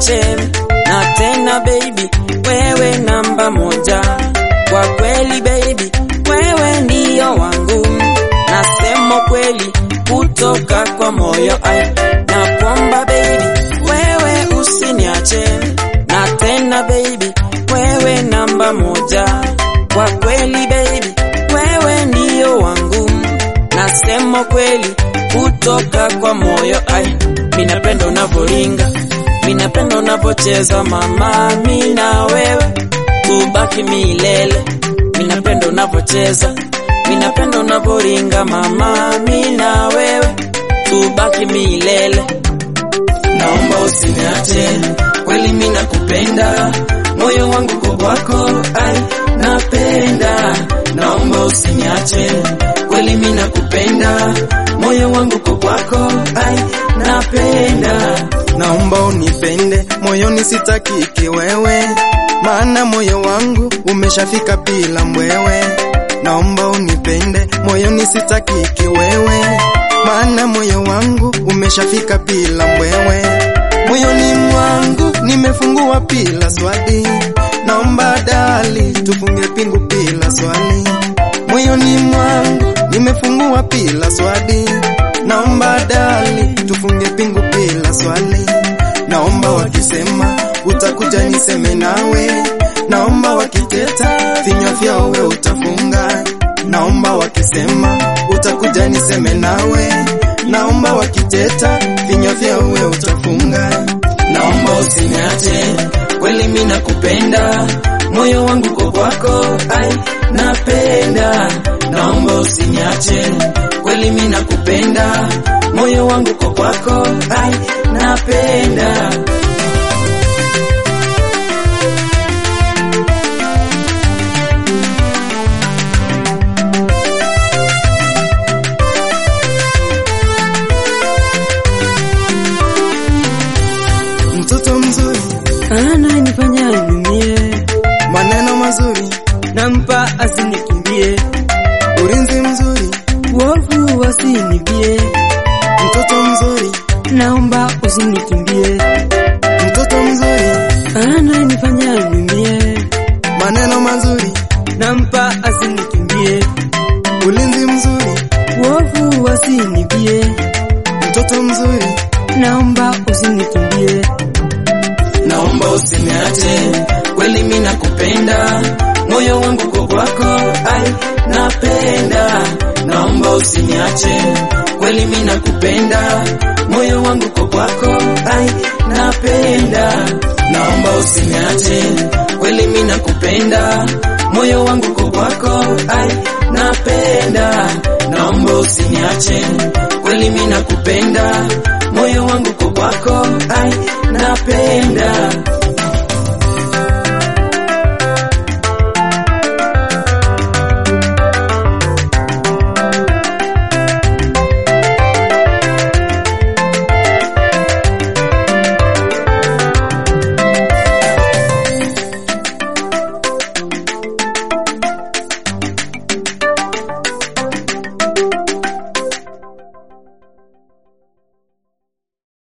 usiniache na tena baby, wewe namba moja kwa kweli baby, wewe ndiyo wangu, nasema kweli kutoka kwa moyo ai, na kwamba baby, wewe usiniache na tena baby, wewe namba moja kwa kweli baby, wewe ndiyo wangu, nasema kweli kutoka kwa moyo ai, minapenda unavoringa, minapenda unavocheza mama, mina wewe kubaki milele, minapenda unavocheza, minapenda unavoringa mama, mina wewe kubaki milele. Naomba usiniache, kweli mimi nakupenda, moyo wangu kwa kwako, ai napenda. Naomba usiniache, kweli mimi nakupenda, moyo wangu kwa kwako, ai napenda. Naomba unipende moyoni, sitaki kiwewe, maana moyo wangu umeshafika bila mbwewe. Naomba unipende moyoni, sitaki kiwewe, maana moyo wangu umeshafika bila mbwewe. Moyoni mwangu nimefungua bila swali, naomba dali tufunge pingu bila swali. Moyoni mwangu nimefungua bila swali, naomba dali tufunge pingu bila swali. Naomba wakisema utakuja niseme nawe, naomba wakiteta vinywa vyao we utafunga. Naomba wakisema utakuja niseme nawe, naomba wakiteta vinywa vyao we utafunga. Naomba usiniache, kweli mimi nakupenda, moyo wangu kwa kwako, ai napenda. Naomba usiniache, kweli mimi nakupenda, moyo wangu kwa kwako, ai napenda. Mtoto mzuri, Ananifanya niumie, maneno mazuri, nampa asinikimbie, ulinzi mzuri, wovu wasinibie, mtoto mzuri, naomba usinikimbie. mtoto mzuri, Ananifanya niumie, maneno mazuri, nampa asinikimbie, ulinzi mzuri, wovu wasinibie, mtoto mzuri, naomba usinikimbie. Naomba usiniache, kweli mimi nakupenda, moyo wangu kwa kwako, ai napenda. Naomba usiniache, kweli mimi nakupenda, moyo wangu kwa kwako, ai napenda. Naomba usiniache, kweli mimi nakupenda, moyo wangu kwa kwako, ai napenda. Naomba usiniache, kweli mimi nakupenda, moyo